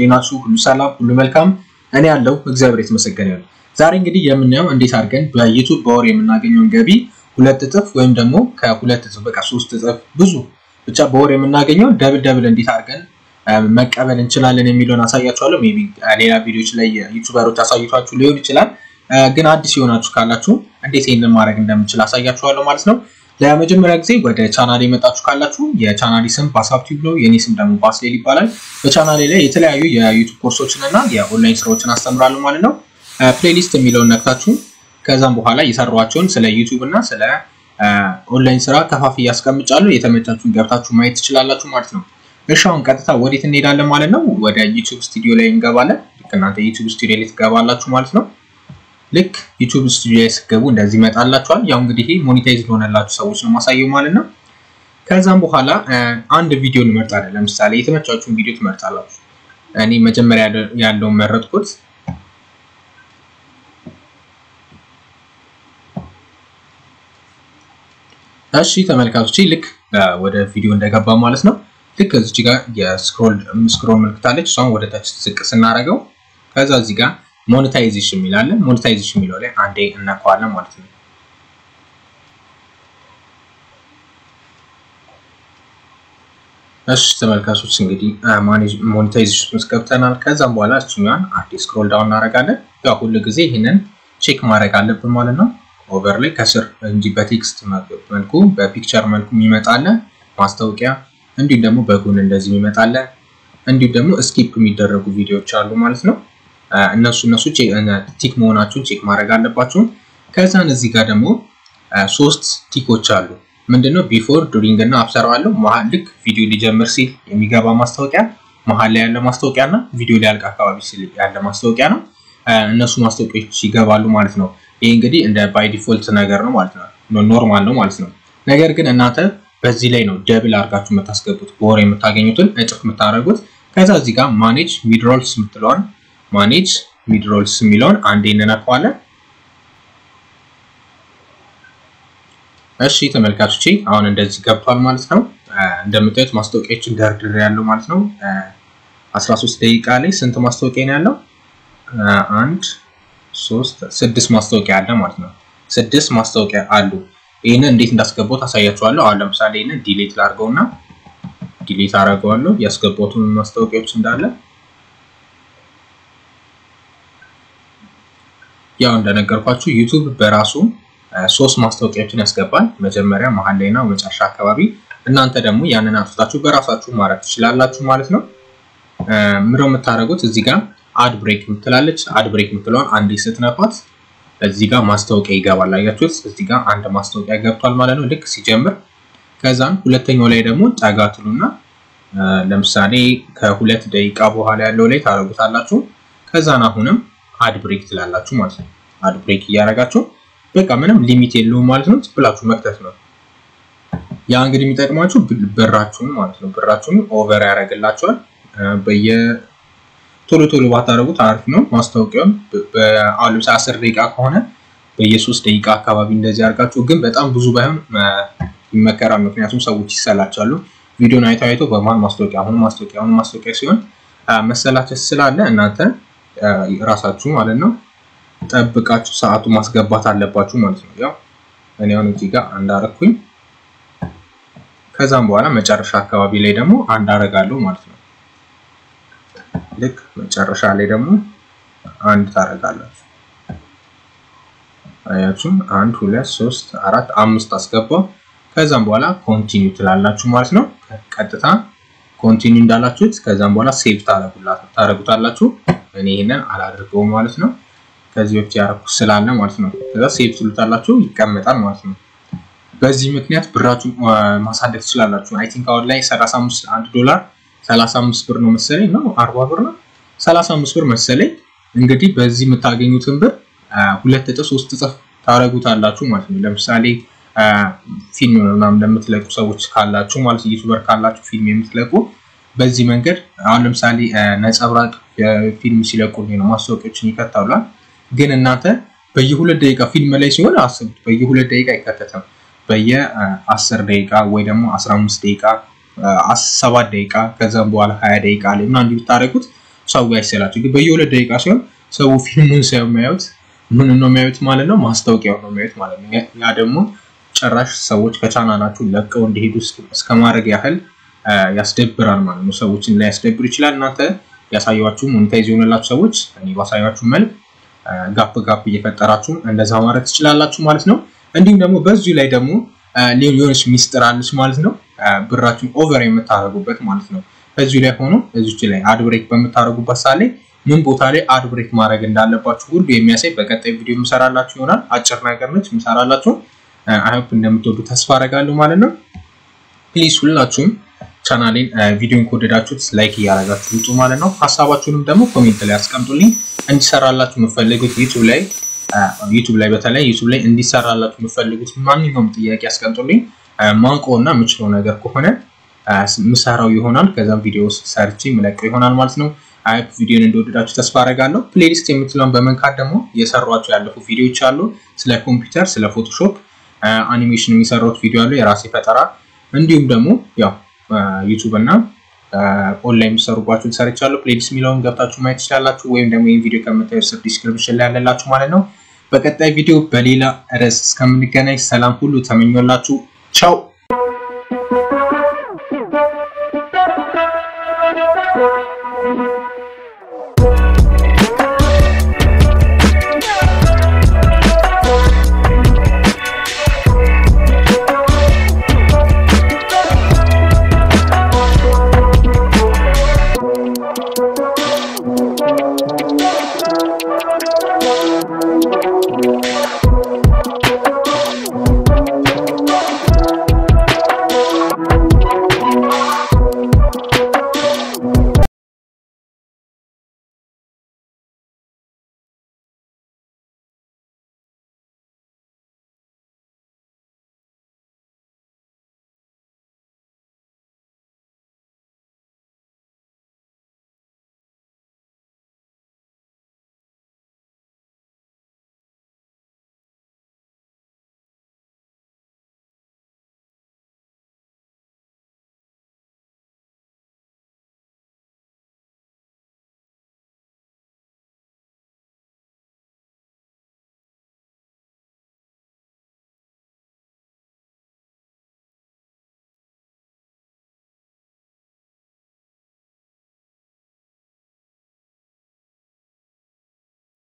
እንዴት ናችሁ? ሁሉ ሰላም፣ ሁሉ መልካም። እኔ ያለው እግዚአብሔር የተመሰገነ ይሁን። ዛሬ እንግዲህ የምናየው እንዴት አድርገን በዩቱብ በወር የምናገኘውን ገቢ ሁለት እጥፍ ወይም ደግሞ ከሁለት እጥፍ በቃ ሶስት እጥፍ ብዙ ብቻ በወር የምናገኘው ደብል ደብል እንዴት አድርገን መቀበል እንችላለን የሚለውን አሳያችኋለሁ። ሜይ ቢ ሌላ ቪዲዮዎች ላይ ዩቱበሮች አሳይቷችሁ ሊሆን ይችላል። ግን አዲስ የሆናችሁ ካላችሁ እንዴት ይህንን ማድረግ እንደምችል አሳያችኋለሁ ማለት ነው። ለመጀመሪያ ጊዜ ወደ ቻናሌ የመጣችሁ ካላችሁ የቻናሌ ስም ባሳብ ቲዩብ ነው። የኔ ስም ደግሞ ባስሌል ይባላል። በቻናሌ ላይ የተለያዩ የዩቱብ ኮርሶችን እና የኦንላይን ስራዎችን አስተምራለሁ ማለት ነው። ፕሌሊስት የሚለውን ነክታችሁ ከዛም በኋላ የሰሯቸውን ስለ ዩቱብ እና ስለ ኦንላይን ስራ ከፋፍዬ አስቀምጫለሁ። የተመቻችሁን ገብታችሁ ማየት ትችላላችሁ ማለት ነው። እሺ አሁን ቀጥታ ወዴት እንሄዳለን ማለት ነው? ወደ ዩቱብ ስቱዲዮ ላይ እንገባለን። ልክ እናንተ ዩቱብ ስቱዲዮ ላይ ትገባላችሁ ማለት ነው። ልክ ዩቱብ ስቱዲዮ ላይ ስትገቡ እንደዚህ ይመጣላችኋል። ያው እንግዲህ ይሄ ሞኔታይዝ ለሆነላችሁ ሰዎች ነው ማሳየው ማለት ነው። ከዛም በኋላ አንድ ቪዲዮ እንመርጣለን። ለምሳሌ የተመቻችሁን ቪዲዮ ትመርጣላችሁ። እኔ መጀመሪያ ያለውን መረጥኩት። እሺ ተመልካቾች ልክ ወደ ቪዲዮ እንደገባ ማለት ነው። ልክ እዚች ጋር የስክሮል ስክሮል ምልክት አለች። እሷን ወደ ታች ዝቅ ስናደርገው ከዛ እዚህ ጋር ሞኔታይዜሽን የሚላለን ሞኔታይዜሽን የሚለው ላይ አንዴ እነካዋለን ማለት ነው። እሺ ተመልካቾች እንግዲህ ሞኔታይዜሽን ውስጥ ገብተናል። ከዛም በኋላ እችኛዋን አንዴ ስክሮል ዳውን እናደርጋለን። ያው ሁሉ ጊዜ ይህንን ቼክ ማድረግ አለብን ማለት ነው። ኦቨር ላይ ከስር እንጂ በቴክስት መልኩ በፒክቸር መልኩ የሚመጣለ ማስታወቂያ እንዲሁም ደግሞ በጎን እንደዚህ የሚመጣለ እንዲሁም ደግሞ ስኪፕ የሚደረጉ ቪዲዮዎች አሉ ማለት ነው። እነሱ እነሱ ቲክ መሆናችሁን ቼክ ማድረግ አለባችሁ። ከዛን እዚህ ጋር ደግሞ ሶስት ቲኮች አሉ። ምንድነው ቢፎር ዱሪንግ እና አፍተር አለው። መሀል ልክ ቪዲዮ ሊጀምር ሲል የሚገባ ማስታወቂያ፣ መሀል ላይ ያለ ማስታወቂያ እና ቪዲዮ ሊያልቅ አካባቢ ሲል ያለ ማስታወቂያ ነው። እነሱ ማስታወቂያዎች ይገባሉ ማለት ነው። ይህ እንግዲህ እንደ ባይ ዲፎልት ነገር ነው ማለት ነው፣ ኖርማል ነው ማለት ነው። ነገር ግን እናንተ በዚህ ላይ ነው ደብል አድርጋችሁ የምታስገቡት በወር የምታገኙትን እጥፍ የምታደርጉት። ከዛ እዚህ ጋር ማኔጅ ሚድሮልስ የምትለዋን ማኔጅ ሚድሮልስ የሚለውን አንዴ እንነካዋለን። እሺ ተመልካቾቼ አሁን እንደዚህ ገብቷል ማለት ነው። እንደምታዩት ማስታወቂያዎችን ደርድር ያለው ማለት ነው። 13 ደቂቃ ላይ ስንት ማስታወቂያ ነው ያለው? አንድ ሶስት ስድስት ማስታወቂያ አለ ማለት ነው። ስድስት ማስታወቂያ አሉ። ይህንን እንዴት እንዳስገባው ታሳያችኋለሁ። አሁን ለምሳሌ ይህንን ዲሌት ላድርገውና ዲሌት አደርገዋለሁ ያስገባሁትን ማስታወቂያዎች እንዳለ ያው እንደነገርኳችሁ ዩቱብ በራሱ ሶስት ማስታወቂያዎችን ያስገባል። መጀመሪያ፣ መሀል ላይ እና መጨረሻ አካባቢ። እናንተ ደግሞ ያንን አጥፍታችሁ በራሳችሁ ማድረግ ትችላላችሁ ማለት ነው። ምነው የምታደርጉት እዚህ ጋር አድ ብሬክ የምትላለች አድ ብሬክ የምትለውን አንዴ ስትነኳት እዚህ ጋር ማስታወቂያ ይገባል። አያችሁት? እዚህ ጋር አንድ ማስታወቂያ ገብቷል ማለት ነው ልክ ሲጀምር። ከዛም ሁለተኛው ላይ ደግሞ ጠጋ ትሉና ለምሳሌ ከሁለት ደቂቃ በኋላ ያለው ላይ ታደርጉታላችሁ። ከዛን አሁንም አድ ብሬክ ትላላችሁ ማለት ነው። አድ ብሬክ እያደረጋችሁ በቃ ምንም ሊሚት የለውም ማለት ነው። ብላችሁ መክተት ነው። ያ እንግዲህ የሚጠቅማችሁ ብራችሁን ማለት ነው። ብራችሁን ኦቨር ያደርግላችኋል በየ ቶሎ ቶሎ ባታደረጉት አሪፍ ነው። ማስታወቂያውን አሁን ለምሳሌ አስር ደቂቃ ከሆነ በየሶስት ደቂቃ አካባቢ እንደዚህ አድርጋችሁ ግን በጣም ብዙ ባይሆን ይመከራል። ምክንያቱም ሰዎች ይሰላቻሉ። ቪዲዮን አይተው አይተው በመሀል ማስታወቂያ አሁን ማስታወቂያ አሁን ማስታወቂያ ሲሆን መሰላቸት ስላለ እናንተ ራሳችሁ ማለት ነው ጠብቃችሁ ሰዓቱ ማስገባት አለባችሁ ማለት ነው። ያው እኔ አሁን እዚህ ጋር አንድ አረኩኝ። ከዛም በኋላ መጨረሻ አካባቢ ላይ ደግሞ አንድ አረጋለሁ ማለት ነው። ልክ መጨረሻ ላይ ደግሞ አንድ ታደርጋላችሁ። አያችሁም? አንድ ሁለት ሶስት አራት አምስት አስገባው። ከዛም በኋላ ኮንቲኒው ትላላችሁ ማለት ነው። ቀጥታ ኮንቲኒው እንዳላችሁት ከዛም በኋላ ሴቭ ታደርጉታላችሁ። እኔ ይሄንን አላደርገውም ማለት ነው። ከዚህ በፊት ያደረኩት ስላለ ማለት ነው። ከዛ ሴቭ ትሉታላችሁ፣ ይቀመጣል ማለት ነው። በዚህ ምክንያት ብራችሁ ማሳደግ ትችላላችሁ። አይ ቲንክ አሁን ላይ 35 አንድ ዶላር 35 ብር ነው መሰለኝ ነው 40 ብር ነው 35 ብር መሰለኝ። እንግዲህ በዚህ የምታገኙትን ብር ሁለት እጥፍ ሶስት እጥፍ ታደርጉታላችሁ ማለት ነው። ለምሳሌ ፊልም ምናምን ለምትለቁ ሰዎች ካላችሁ ማለት ዩቲዩበር ካላችሁ ፊልም የምትለቁ በዚህ መንገድ አሁን ለምሳሌ ነጸብራቅ ፊልም ሲለቁ ነው ማስታወቂያዎችን ይከታሉል። ግን እናንተ በየሁለት ደቂቃ ፊልም ላይ ሲሆን አስቡት፣ በየሁለት ደቂቃ አይከተትም። በየ10 ደቂቃ ወይ ደግሞ 15 ደቂቃ ሰባት ደቂቃ ከዛም በኋላ ሀያ ደቂቃ ላይ ምናምን ብታደርጉት ሰው አይሰላችሁ። ግን በየሁለት ደቂቃ ሲሆን ሰው ፊልሙን ሳይሆን የሚያዩት ምን ነው የሚያዩት ማለት ነው፣ ማስታወቂያው ነው የሚያዩት ማለት ነው። ያ ደግሞ ጭራሽ ሰዎች ከቻናላችሁ ለቀው እንዲሄዱ እስከ ማድረግ ያህል ያስደብራል ማለት ነው። ሰዎችን ላይ ያስደብር ይችላል። እናንተ ያሳያችሁ ሞኔታይዝ የሆነላችሁ ሰዎች እኔ ባሳያችሁ መልክ ጋፕ ጋፕ እየፈጠራችሁ እንደዛ ማድረግ ትችላላችሁ ማለት ነው። እንዲሁም ደግሞ በዚሁ ላይ ደግሞ ሌሎች ሚስጥር አለች ማለት ነው። ብራችሁን ኦቨር የምታደርጉበት ማለት ነው። በዚሁ ላይ ሆኖ እዚች ላይ አድ ብሬክ በምታደርጉበት ሰዓት ላይ ምን ቦታ ላይ አድ ብሬክ ማድረግ እንዳለባችሁ ሁሉ የሚያሳይ በቀጣይ ቪዲዮ የምሰራላችሁ ይሆናል። አጭር ነገር ነች የምሰራላችሁ። አይሆፕ እንደምትወዱ ተስፋ አደርጋለሁ ማለት ነው። ፕሊዝ ሁላችሁም ቻናሌን ቪዲዮን ከወደዳችሁት ላይክ እያደረጋችሁ ውጡ ማለት ነው። ሀሳባችሁንም ደግሞ ኮሜንት ላይ አስቀምጡልኝ። እንዲሰራላችሁ የምፈልጉት ዩቱብ ላይ ዩቱብ ላይ በተለይ ዩቱብ ላይ እንዲሰራላችሁ የምፈልጉት ማንኛውም ጥያቄ አስቀምጡልኝ። ማውቀው እና የምችለው ነገር ከሆነ ምሰራው ይሆናል። ከዛም ቪዲዮ ሰርቼ ምለቀው ይሆናል ማለት ነው። አይፕ ቪዲዮን እንደወደዳችሁ ተስፋ አደርጋለሁ። ፕሌሊስት የምትለውን በመንካት ደግሞ የሰሯቸው ያለፉ ቪዲዮዎች አሉ። ስለ ኮምፒውተር፣ ስለ ፎቶሾፕ አኒሜሽን የሚሰራውት ቪዲዮ አሉ፣ የራሴ ፈጠራ እንዲሁም ደግሞ ያው ዩቱብ እና ኦንላይን የሚሰሩባችሁን ሰርቻለሁ። ፕሌሊስት የሚለውን ገብታችሁ ማየት ትችላላችሁ። ወይም ደግሞ ይህን ቪዲዮ ከምታዩ ስር ዲስክሪፕሽን ላይ ያለላችሁ ማለት ነው። በቀጣይ ቪዲዮ በሌላ ርዕስ እስከምንገናኝ ሰላም ሁሉ ተመኞላችሁ። ቻው